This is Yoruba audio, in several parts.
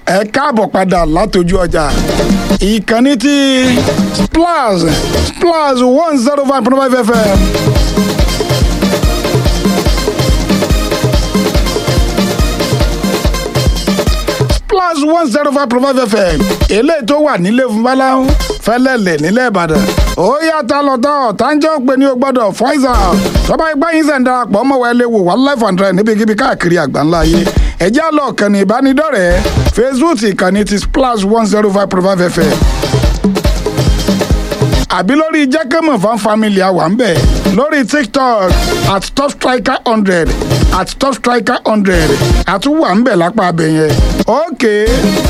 ẹ káàbọ̀ padà látọjú ọjà ìkànnì tí splash splash one zero five point five fm. splash one zero five point five fm eléyìí tó wà nílé fúnbáláhùn fẹlẹ́lẹ̀ nílẹ̀ ìbàdàn ó yàtọ̀ lọ́tọ̀ tàǹjọ́ pé ní o gbọ́dọ̀ fọ́ìsà tọ́ba ẹgbẹ́ yín sẹ̀ ń darapọ̀ mọ́ wẹ́ẹ́ léwu wà life and direct níbikíbi káàkiri àgbáńlá ayé ẹ̀jẹ̀ àlọ́ kànnì ìbánidọ́rẹ̀ẹ́ facebook ìkànnì ti splash one zero five point five fm àbí lórí jẹ́kẹ́mọ̀ fan family àwa ń bẹ̀ lórí tiktok at top striker hundred at top striker hundred àtúwà ń bẹ̀ lápá abẹ yẹn okay.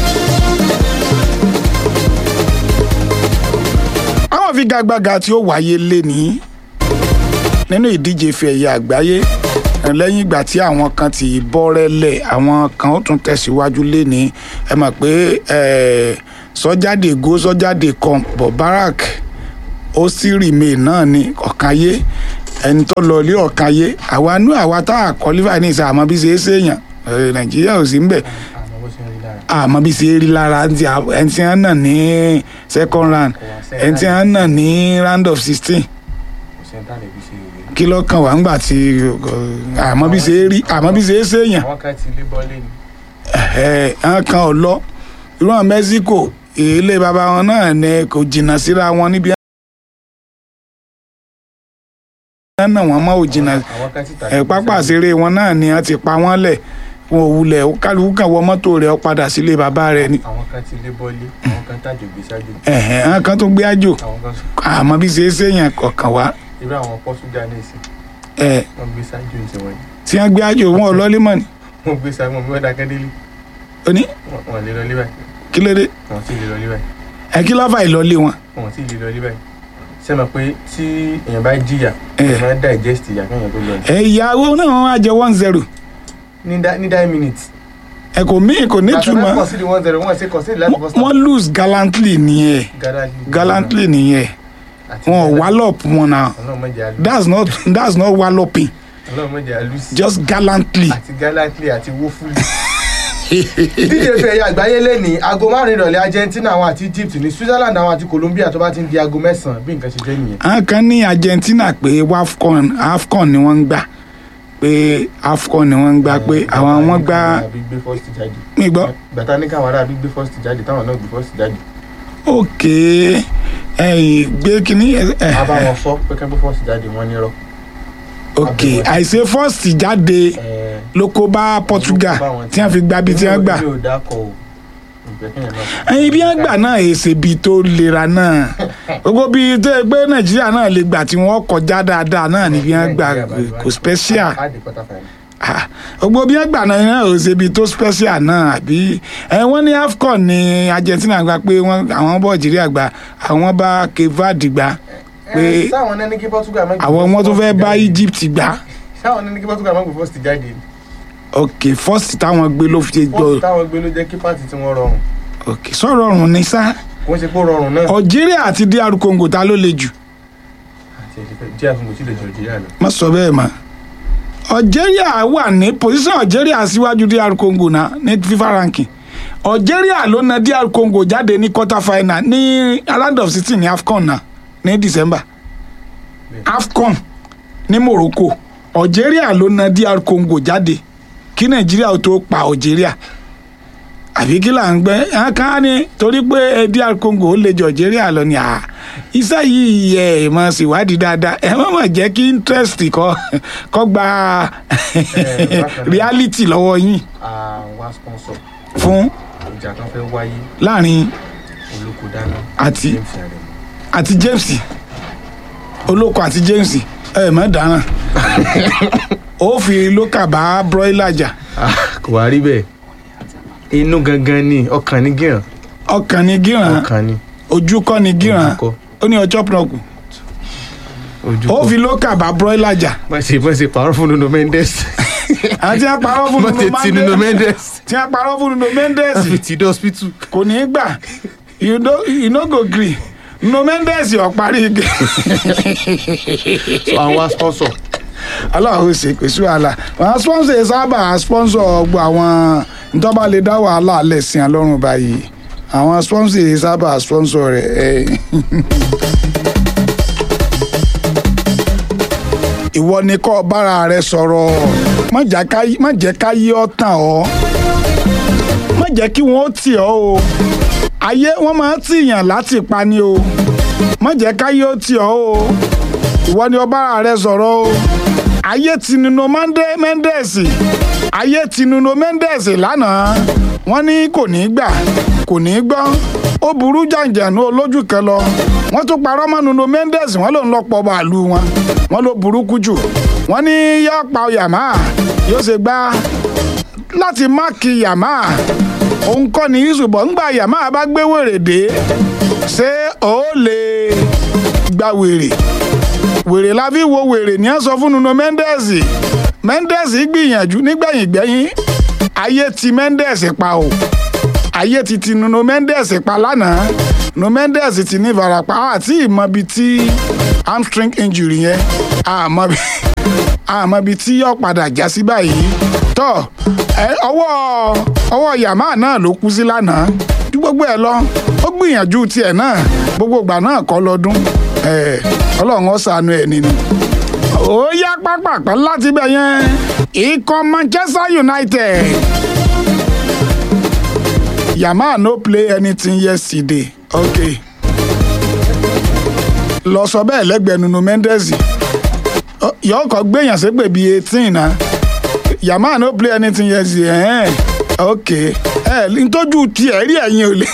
àwọn figagbága tí ó wáyé léni nínú ìdíje ife ẹ̀yẹ àgbáyé lẹ́yìn ìgbà tí àwọn kan ti bọ́rẹ́lẹ̀ àwọn kan ó tún tẹ̀síwájú léni ẹ mọ̀ pé sọ́jáde go sọ́jáde kan bọ̀ barak ó sì rìmè náà ní ọ̀kanyé ẹni tó lọ ilé ọ̀kanyé àwa nú àwa tá a kọ́lífà ní ìsà àmọ́ bí ṣe é ṣèyàn nàìjíríà ò sí ń bẹ̀ àmọ́ bí ṣe é rí lára ẹni tí wọ́n nà ní second round ẹni tí wọ́n nà ní round of sixteen kí ló kàn wá ńgbà tí àmọ́ bí ṣe é rí àmọ́ bí ṣe é ṣèyàn àwọn kan ti lé bọ́lé ni. ẹ̀ẹ́n kan ò lọ irú àwọn Mexico ilé baba wọn náà ni kò jìnnà síra wọn níbi náà wọn mọ ò jìnnà àwọn kan ti tà ẹ pápá àṣeré wọn náà ni wọn ti pa wọn lẹ̀ wọn ò wulẹ̀ kálukú kan wọ mọ́tò rẹ̀ ó padà sílé bàbá rẹ̀ ni àwọn kan ti lé bọ́lé àwọn kan tàjò gbé ṣáájú ẹ̀hẹ̀n àwọn kan tó gbé àjò àwọn kan àmọ́ bí ṣe é ṣèyàn kọ̀ọ̀kan wá irú àwọn Portugal ní ìsìn ẹ̀ wọ́n gbé ṣáájú ní tiwọn yìí tí wọ́n gbé àjò wọn ò lọ́lé mọ̀ ni wọ́n gbé ṣáájú wọn bí wọ́n dákẹ́ délé ó ní wọ́n lè lọ lé báyìí kí ló dé wọ́n sì lè lọ lé báyìí ẹ kí lọ́fà ìlọ́lé wọn wọ́n sì lè lọ lé báyìí ṣé mọ̀ pé tí èèyàn bá jìyà Eh. èèyàn máa ń digest ìyà kéèyàn tó lọ ní. ẹ ìyàwó náà wọn á jẹ one zero ní dá- ní nine minutes. ẹ kò mí kò ní àtàwọn túmọ̀ kọ̀ sí di one zero wọ́n ṣe kọ̀ sí di láti bọ́ wọ́n lose gallantly nìyẹn gallantly nìyẹn wọn ò wallop wọn náà ọlọ́run mọ̀jẹ̀ àlù that's not that's not walloping ọlọ́run mọ̀jẹ̀ àlù sí just gallantly àti gallantly àti woefully. díje fẹ́ ẹ̀yà àgbáyé lẹ́ni aago márùn-ún ìrọ̀lẹ́ Argentina àwọn àti Egypt ní Switzerland àwọn àti Colombia tó bá ti ń di aago mẹ́sàn-án bí nǹkan ṣe jẹ́ nìyẹn. àwọn kan ní Argentina pé wafcon afcon ni wọ́n ń gbà pé afcon ni wọ́n ń gbà pé àwọn wọ́n gbà àbí gbé first jáde. mí gbọ́ gbàtà ní káwọn ará àbí gbé first jáde táwọn náà gbé first jáde. ok ẹ̀yìn gbé kínní ẹ a bá ẹ wọn sọ pé kẹ́ gbé first jáde wọ́n nírọ̀. ok àìṣe first jáde Ẹ, ló kó bá Portugal tí wọ́n fi gba bí tí wọ́n gbà mi ò dákọ̀ o ìgbẹ́ kéèyàn náà. ẹyin bí wọ́n gbà náà èsè bí tó lera náà gbogbo bí tó yẹ pé Nàìjíríà náà lè gbà tí wọ́n kọjá dáadáa náà ni bí wọ́n gbà kò special. á di quarter final. Ah, gbogbo bí wọn gbà náà náà ò ṣe ibi tó special náà àbí ẹ wọn ní AFCON ní Argentina gba pé wọn àwọn bọ Algeria gba àwọn bá Cape Verde gba pé Ẹ, sáwọn náà ní kí Portugal má gbé àwọn wọn tó first fẹ́ bá jáde. Egypt gbà sáwọn náà ní kí Portugal má gbé first jáde. ok first táwọn gbé ló fi first gbọ́ táwọn gbé ló jẹ́ kí pàtì tí wọ́n rọrùn ok sọ̀rọ̀ ọ̀run ní sá kò ń ṣe pé ó rọrùn náà. Algeria àti DR Congo ta ló le jù àti ẹ̀dẹ̀fẹ̀ jẹ́ àfihàn tí lè jọ Algeria lọ. má sọ bẹ́ẹ̀ mọ́ Algeria wà ní position Algeria síwájú DR Congo náà ní FIFA ranking Algeria ló na DR Congo jáde ní quarter final ní round of sixteen ní AFCON náà ní December AFCON ní Morocco Algeria ló na DR Congo jáde kí Nàìjíríà ó tó pa Algeria àbí kí là ń gbẹ ẹ ká ní torí pé ẹ DR Congo ó lè jọ Algeria lọ ni à iṣẹ́ yìí ẹ ẹ mọ̀ síwádìí dáadáa ẹ má mà jẹ́ kí interest kọ́ kọ́ gba bákan náà. reality lọ́wọ́ yín àwọn sponsor fún ìjà kan fẹ́ wáyé láàrin olóko dáná. Àti- James Aremu. àti James olóko àti James ẹ mọ̀ dáná ó fi lókà bá broiler jà kò wá rí bẹ́ẹ̀ inú gangan ni ọkàn ní gíràn ọkàn ní gíran ọkàn ni ojú kọ́ ní gíran Ojú kọ́. ó ní ọjọ́ pọ̀nọ̀kù ojú ó kọ́. fi lókà bá broiler jà má ṣe má ṣe pààrọ̀ fún Nuno Mendes àti àparọ́ fún má ṣe ti Nuno Nuno Mendes Mendes tí àparọ́ fún Nuno Mendes fi ti dé hospital. kò ní í gbà you no you no go gree Nuno Mendes ọ̀ parí igi so àwọn sponsor aláwo ṣe kò sí wàhálà àwọn sponsor yìí sábà sponsor gbogbo àwọn ntọ́ba lè dá wàhálà lẹ́sìn alọ́run báyìí àwọn sponsor yìí sábà sponsor rẹ̀ ẹ̀. ìwọ ni kọ́ bára rẹ sọ̀rọ̀ má jà ká- má jẹ́ ká yí ọ́ tàn ọ́ má jẹ́ kí wọ́n tì ọ́ o ayé wọ́n máa ń tìyàn láti pa ni o má jẹ́ ká yí ọ́ tì ọ́ o ìwọ ni ọ bára rẹ sọ̀rọ̀ o ayé ti Nuno Mande- Mendes ayé ti Nuno Mendes lánàá wọ́n ní kò ní gbà kò ní gbọ́ ó burú jàǹjàǹú olójú kan lọ wọ́n tún parọ́ mọ́ Nuno Mendes wọ́n lòun lọ pọ̀ bàálù wọn wọ́n ló burúkú jù wọ́n ní yóò pa Yamaha yóò ṣe gbá láti máàkì Yamaha òun kọ́ ni ìṣùbọ̀ ńgbà Yamaha bá gbé wèrè dé ṣé ó lè gba wèrè wèrè la fi wo wèrè ní ẹ sọ fún Nuno Mendes Mendes gbìyànjú nígbẹ̀yìn gbẹ̀yìn ayé ti Mendes pa o ayé ti ti Nuno Mendes pa lánàá Nuno Mendes ti ní ìfarapa àti ìmọ̀bi tí hamstring injury yẹn àmọ́bi àmọ́bi tí yóò padà já sí báyìí tọ́ ẹ, ọwọ́ ọwọ́ Yamaha náà ló kú sí lánàá ju gbogbo ẹ lọ ó gbìyànjú tiẹ̀ náà gbogbo ìgbà náà kọ́ lọ́dún ẹ, ọlọ́run ó ṣàánú ẹ̀ nínú ó yá pápápá láti bẹ̀ yẹn ikọ̀ Manchester United Yamaha no play anything yesterday okay lọ sọ bẹ́ẹ̀ lẹ́gbẹ̀ẹ́ Nuno Mendes Ọ- yọ ọkọ̀ gbẹ̀yàn ségbè bíi eighteen na Yamaha no play anything yesterday ẹ̀hẹ́n okay ẹ̀ ntójú tiẹ̀ rí ẹ̀yin ò lè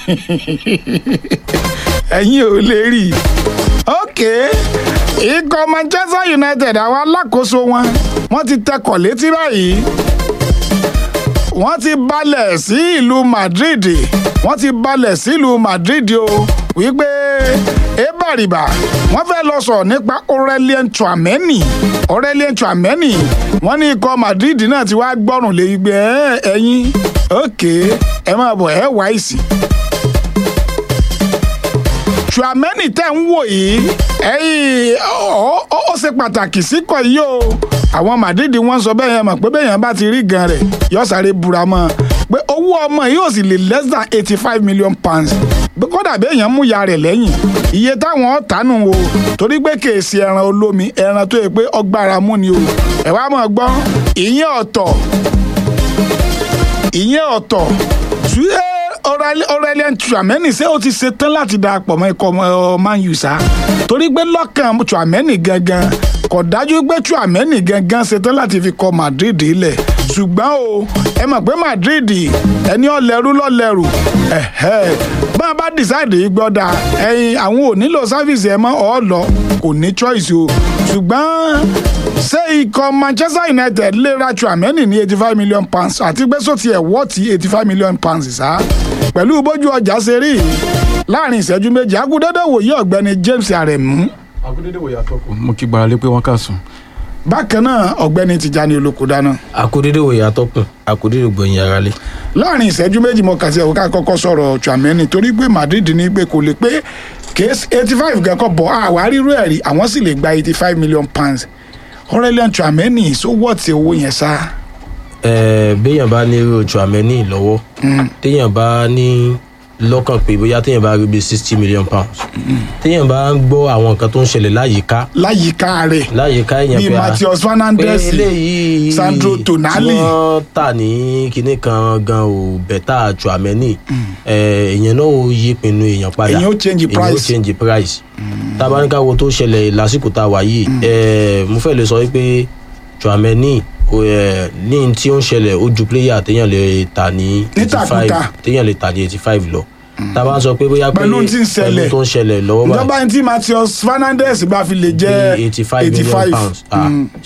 ẹ̀yin ò lè rí i okay ikọ̀ Manchester United àwọn alákòóso wọn wọ́n ti tẹkọ̀ létí báyìí wọ́n ti balẹ̀ sí ìlú Madrid wọ́n ti balẹ̀ sí ìlú Madrid o wípé ebariba wọ́n fẹ́ lọ sọ̀rọ̀ nípa Aurelien Tchouameni Aurelien Tchouameni wọ́n ní ikọ̀ Madrid náà ti wá gbọ́rùn lé gbé ẹ̀yin òkè ẹ máa bọ̀ ẹ wá ìsì. Tchouameni tẹ́ ń wò yìí ẹ̀yìn ó- ó ó ṣe pàtàkì síkọ̀ yìí o àwọn Madrid wọ́n sọ bẹ́ẹ̀ yẹn mọ̀ pé bẹ́ẹ̀ yẹn bá ti rí gan rẹ̀ yọ sáré búra mọ́ pé owó ọmọ yìí ò sì lè less than eighty five million pounds Bí kódà bẹ́ẹ̀ yẹn mú ya rẹ̀ lẹ́yìn iye táwọn ọ̀tánù o torí pé kèsì ẹran olómi ẹran tó yẹ pé ọgbàrá mú ni o ẹ̀ wá mọ̀ gbọ́ ìyẹn ọ̀tọ̀ ìyẹn ọ̀tọ̀ ṣé Aurelien Tchouameni ṣé ó ti ṣetán láti darapọ̀ mọ́ ikọ̀ ọmọ Man U sá torí pé lọ́kàn Tchouameni gangan kò dájú pé Tchouameni gangan ṣetán láti fi kọ Madrid lẹ̀ ṣùgbọ́n o ẹ mọ̀ pé Madrid ẹni ọ̀lẹ́rú lọ́lẹ́rù ẹ̀hẹ́ bá a bá decide gbọ́dà ẹ̀yin àwọn ò nílò sáfìsì ẹ̀ mọ́ ọ̀ lọ kò ní choice o ṣùgbọ́n ṣé ikọ̀ Manchester United lè ra Tchouameni ní eighty five million pounds àti pé sọ́tì ẹ̀ wọ́ọ̀tì eighty five million pounds sá pẹ̀lú bójú ọjà ṣe rí yìí, láàrin ìṣẹ́jú méjì akúndédé wòye ọ̀gbẹ́ni James Aremu àkúndédé wòye àtọkùn. mo kí gbára lé pé wọ́n kà sùn. bákan náà ọ̀gbẹ́ni Tijani Olókùdáná àkúdédé wòye atọ́kùn àkúdédé gbòyìn ara lé. láàrin ìṣẹ́jú méjì mo kà sí ẹ̀wọ̀n ká kọ́kọ́ sọ̀rọ̀ Tchouameni torí pé Madrid ní pé kò lè pé case eighty five gan kọ́ bọ̀ àwa rírú ẹ̀ rí àwọn sì lè gba eighty five million pounds Aurelien Tchouameni sọ wọ́ọ̀tì owó yẹn sá ẹ̀ẹ́ béèyàn bá ní irú Tchouameni lọ́wọ́ téèyàn bá ní lọ́kàn pé bóyá téèyàn bá rí bíi sixty million pounds téèyàn bá ń gbọ́ àwọn nǹkan tó ń ṣẹlẹ̀ láyìíká láyìíká rẹ̀ láyìíká èèyàn bíi pé a- Matheus pé Fernandes eléyìí Sandro Tonali. tí wọ́n tà ní kinní kan gan ò bẹ̀tà Tchouameni ẹ̀ẹ́ èèyàn náà ó yí pinnu èèyàn padà Èèyàn ó change èèyàn ó price. change price tábánikà wo tó ṣẹlẹ̀ lásìkò tá a wà yìí ẹ̀ẹ́ mo fẹ́ lè sọ wípé Tchouameni o, ẹ̀, ní tí ó ń ṣẹlẹ̀ ó ju player téèyàn lè tà ní eighty five Nítàkútà. téèyàn lè tà ní eighty five lọ tábà sọ pé bóyá pé Pẹ̀lú tí ń ṣẹlẹ̀. pẹ̀lú tó ń ṣẹlẹ̀ lọ́wọ́ báyìí ìjọba ẹni tí Matheus Fernandes bá fi lè jẹ́ eighty five million pounds ah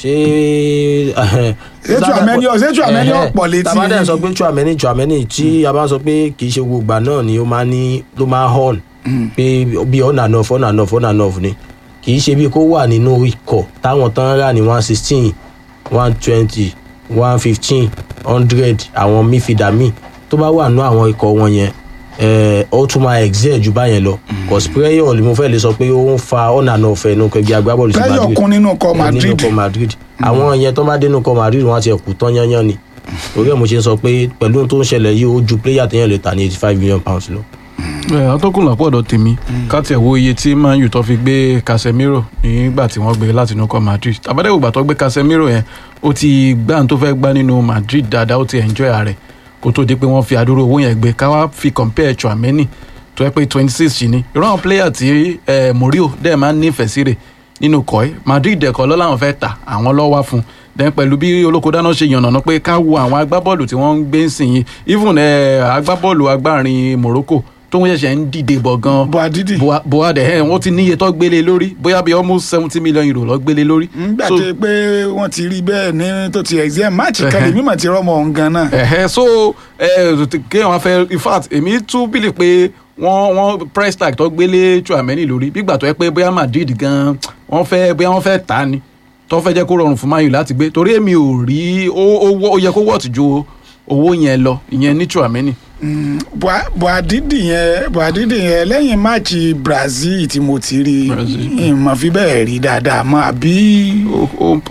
ṣé Ṣé Tchouameni ṣé Tchouameni ọ̀pọ̀ létí tàbá dẹ̀ sọ pé Tchouameni Tchouameni tí a bá sọ pé kì í ṣe gbogbo ìgbà náà ni ó máa ní ló máa hàn pé bí on and off on and off on and off ni kì í ṣe bí kó wà nínú ikọ̀ táwọn tán rà ní one sixteen one twenty one fifteen hundred àwọn mífìdá míì tó bá wà nínú àwọn ikọ̀ wọn yẹn ẹ ó tún máa excel ju báyẹn lọ cause prayer ni mo fẹ́ lè sọ pé ó ń fa ọ̀nà náà fẹ́ inú kẹgbẹ́ agbábọ́ọ̀lù sí Prayer Madrid kún nínú ikọ̀ Ẹ, Madrid. nínú ikọ̀ Madrid àwọn yẹn tó bá dénú ikọ̀ Madrid wọn á ti ẹ̀kú tán yányán ni orí ẹ̀ mo ṣe ń sọ pé pẹ̀lú ohun tó ń ṣẹlẹ̀ yìí ó ju player téèyàn lè tà ní eighty five million pounds lọ. ẹ atọ́kùn lápọ̀dọ̀ tèmi káti ẹ̀ wo iye tí man u tó fi gbé casemiro nígbà tí wọ́n gbé láti inú kọ́ madrid tàbádẹ́wò gbà tó gbé casemiro yẹn ó ti gbá ohun tó fẹ́ gbá nínú madrid dáadáa ó ti enjoy ààrẹ kó tó di pé wọ́n fi àdúró owó yẹn gbé káwá fi compare chouameni tó yẹ pé twenty six sí ni irú àwọn player tí eh, morio dẹ̀ máa ń nífẹ̀ẹ́ sí rẹ̀ nínú kọ́ ẹ́ madrid ẹ̀kọ́ lọ́ làwọn fẹ́ tà àwọn lọ́ wá fún un then pẹ̀lú bí olóko dáná ṣe yànnàná pé ká wo àwọn agbábọ́ọ̀lù tí wọ́n ń gbé ń sìn yìí even eh, agbábọ́ọ̀lù agbárin morocco tó ń ṣẹ̀ṣẹ̀ ń dìde bọ̀ gan Boadidi. Boa- boade ẹ̀ wọ́n ti níye tó gbélé lórí bóyá bíi almost seventy million euro lọ gbélé lórí. nígbà So- tó pé wọ́n ti rí bẹ́ẹ̀ ní tó ti exam máàcì kan Ẹhẹ́. lè mímọ̀ ti rọ́mọ òun gan náà. ẹ̀hẹ́ so ẹ̀ kéèyàn wá fẹ́ in fact èmi tún bìlì pé wọ́n wọ́n price tag tó gbélé Chouameni lórí bígbà tó yẹ pé bóyá Madrid gan wọ́n fẹ́ bóyá wọ́n fẹ́ tà á ni tó fẹ́ jẹ́ kó rọrùn fún Man U láti gbé torí èmi ò rí ó ó- ó yẹ kó wọ́ọ̀tì ju owó yẹn lọ ìyẹn ní Chouameni. Boa- Boadidi yẹn Boadidi yẹn lẹ́yìn máàcì Brazil tí mo ti rí Brazil. ìmọ̀ fi bẹ́ẹ̀ rí dáadáa mọ́ àbí ó ó